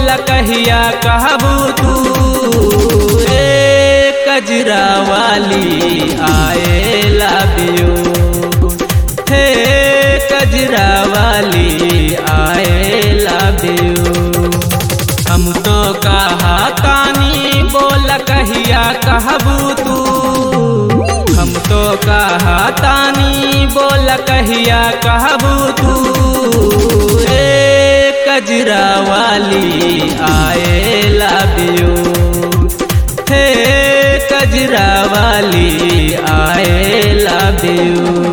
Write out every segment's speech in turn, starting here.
बोल कहिया कहबू तू ए कजरा वाली आए लबियो हे कजरा वाली आए लबियो हम तो कहा तानी बोल कहिया कहबू तू हम तो कहा तानी बोल कहिया कहबू तू ए कजरा वाली आए लबियो हे कजरा वाली आए लबियो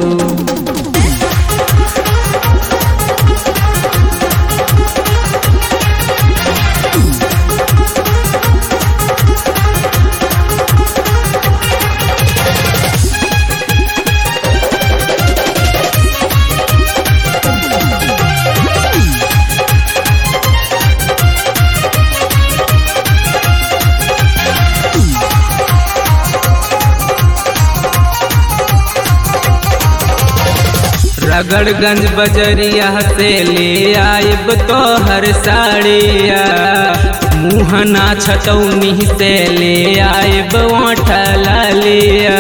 रगड़गंज बजरिया से ले आयब तो हर साड़िया मुहना छतौनी से ले आयब ओठला लिया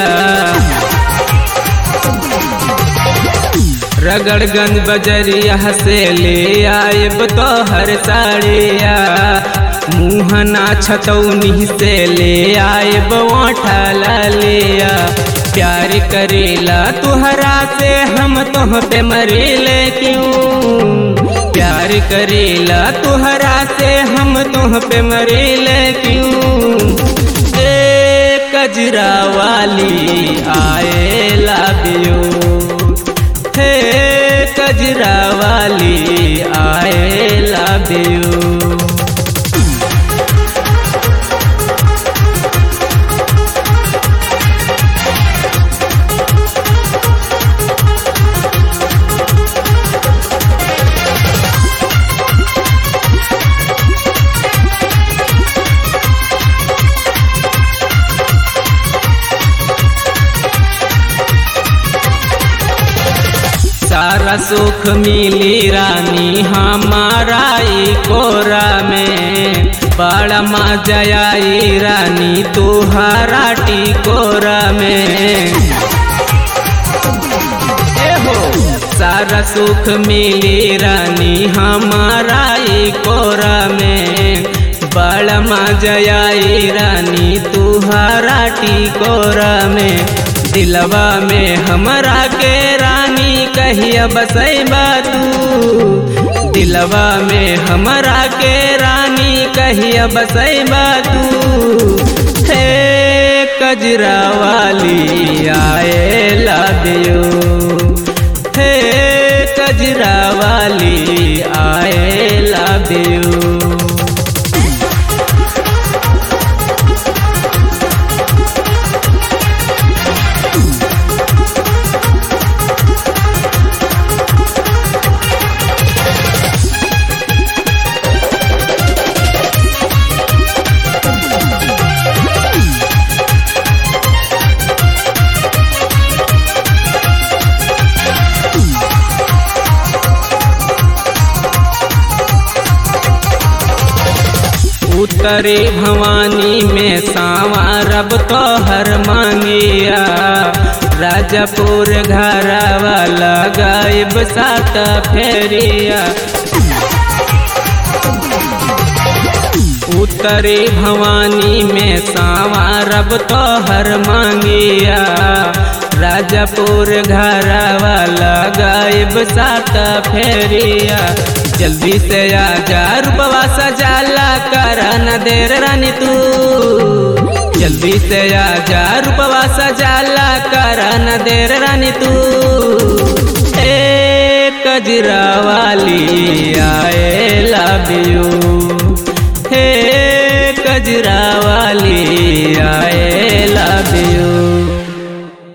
रगड़गंज बजरिया से ले आयब तो हर साड़िया मुहना छतौनी से ले आयब ओठला लिया प्यार करेला तुहरा से हम तुह पे मरेले क्यों प्यार करेला तुहरा से हम तुह पे मरेले क्यों ए कजरा वाली आए लाबियो हे कजरा वाली आए लाबियो सारा सुख मिली रानी हमारा ई कोरा में बड़ा मजा आई रानी तुहारा टिकोरा में हो सारा सुख मिली रानी हमारा ई कोरा में बड़ा मजा आई रानी तुहारा टिकोरा में दिलवा में हमरा के रानी कहिया बसैबा तू दिलवा में हमरा के रानी कहिया बसैबा तू हे कजरा वाली आए लादियो हे कजरा वाली आए लादियो उत्तरी भवानी में सांवरब तो हर मांगिया राजापुर घर वाला गायब सात फेरिया उत्तरी भवानी में सांवरब तो हर मांगिया राजापुर घर वाला गायब सात फेरिया जल्दी से आ जा रूपवा सजाला कर न देर रानी तू जल्दी से आ जा रूपवा सजाला कर न देर रानी तू ए कजरा वाली आए लबियो हे कजरा वाली आए